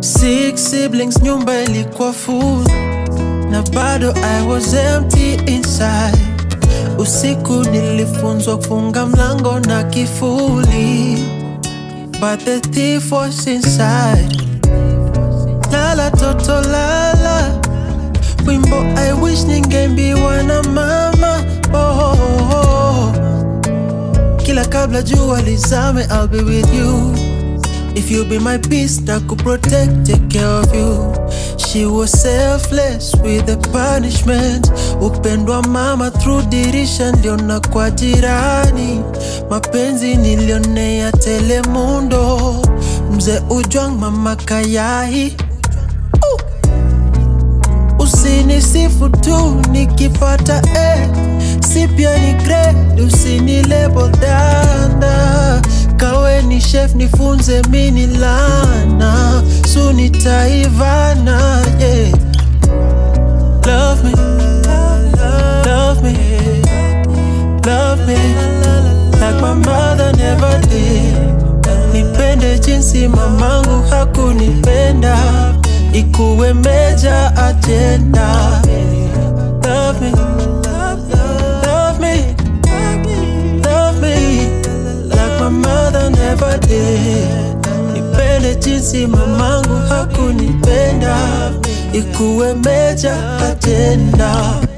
Six siblings, nyumba ilikuwa full na bado I was empty inside. Usiku nilifunzwa kufunga mlango na kifuli, but the thief was inside. Lala toto lala, wimbo I wish ningeimbiwa na mama. Oh, oh, oh. Kila kabla jua lizame, I'll be with you. If you be my peace, I could protect, take care of you. She was selfless with the punishment. Upendwa mama through dirisha niliona kwa jirani. Mapenzi nilionea Telemundo. Mzee Ujwang, mama Kayai. Uh. Usinisifu tu nikipata eh. Si pia ni grade, usini label danda kawe ni chef nifunze mini lana suni taivana yeah. Love me, love me, love me like my mother never did. Nipende jinsi mamangu hakunipenda, ikuwe meja agenda. Love me, love me, love me like my mother never did. Nipende jinsi mamangu hakunipenda, ikuwe meja agenda.